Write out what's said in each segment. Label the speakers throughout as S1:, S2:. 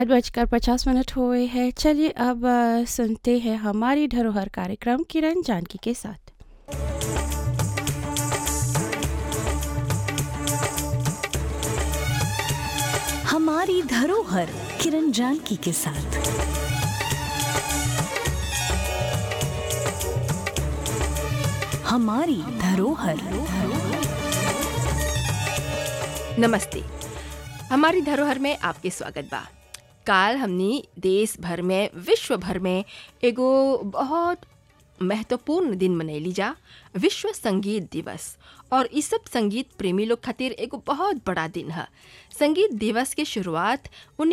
S1: आठ बजकर पचास मिनट हुए हैं चलिए अब अ, सुनते हैं हमारी धरोहर कार्यक्रम किरण जानकी के साथ
S2: हमारी धरोहर किरण जानकी के साथ हमारी धरोहर
S3: नमस्ते हमारी धरोहर में आपके स्वागत बा काल हमनी देश भर में विश्व भर में एगो बहुत महत्वपूर्ण दिन मनैली जा विश्व संगीत दिवस और इस सब संगीत प्रेमी लोग खातिर एगो बहुत बड़ा दिन है संगीत दिवस के शुरुआत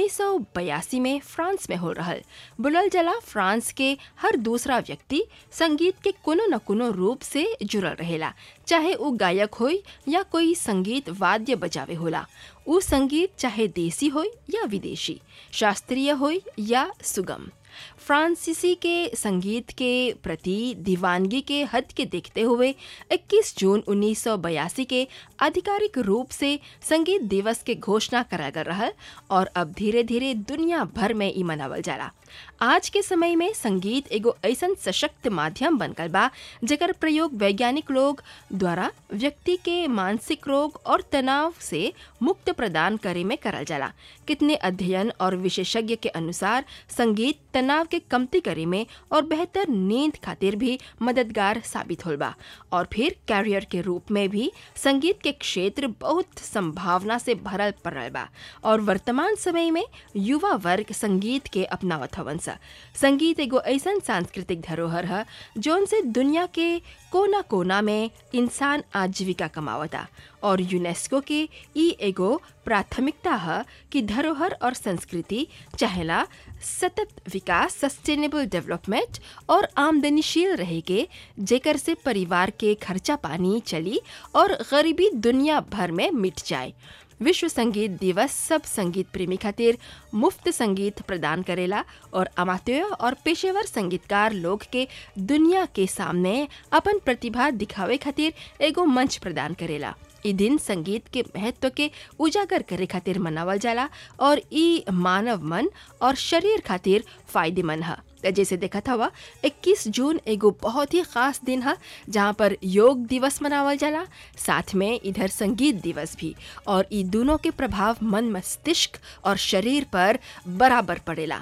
S3: 1982 में फ्रांस में हो रहल बुलल जला फ्रांस के हर दूसरा व्यक्ति संगीत के कोनो न कोनो रूप से जुड़ल रहेला चाहे वो गायक होई या कोई संगीत वाद्य बजावे होला उ संगीत चाहे देसी होई या विदेशी शास्त्रीय होई या सुगम फ्रांसीसी के संगीत के प्रति दीवानगी के हद के देखते हुए 21 जून 1982 के आधिकारिक रूप से संगीत दिवस के घोषणा करा गया रहा और अब धीरे धीरे दुनिया भर में ई मनावल जाला आज के समय में संगीत एगो ऐसन सशक्त माध्यम बन गल बा जेकर प्रयोग वैज्ञानिक लोग द्वारा व्यक्ति के मानसिक रोग और तनाव से मुक्त प्रदान करे में करल जाला कितने अध्ययन और विशेषज्ञ के अनुसार संगीत तनाव के कमती करे में और बेहतर नींद खातिर भी मददगार साबित होल बा और फिर कैरियर के रूप में भी संगीत के क्षेत्र बहुत संभावना से भरल पड़ल बा और वर्तमान समय में युवा वर्ग संगीत के अपनावत हवन सा संगीत एगो ऐसन सांस्कृतिक धरोहर है जौन से दुनिया के कोना कोना में इंसान आजीविका कमावता और यूनेस्को के ई एगो प्राथमिकता है कि धरोहर और संस्कृति चाहेला सतत विकास सस्टेनेबल डेवलपमेंट और आमदनीशील रहेगे जेकर से परिवार के खर्चा पानी चली और गरीबी दुनिया भर में मिट जाए विश्व संगीत दिवस सब संगीत प्रेमी खातिर मुफ्त संगीत प्रदान करेला और अमात्य और पेशेवर संगीतकार लोग के दुनिया के सामने अपन प्रतिभा दिखावे खातिर एगो मंच प्रदान करेला ई दिन संगीत के महत्व के उजागर करे खातिर मनावल जाला और ई मानव मन और शरीर खातिर फायदेमंद है त जैसे देखा था 21 जून एगो बहुत ही खास दिन है जहाँ पर योग दिवस मनावल जाला साथ में इधर संगीत दिवस भी और ई दोनों के प्रभाव मन मस्तिष्क और शरीर पर बराबर पड़ेला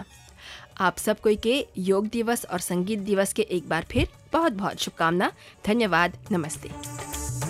S3: आप सब कोई के योग दिवस और संगीत दिवस के एक बार फिर बहुत बहुत शुभकामना धन्यवाद नमस्ते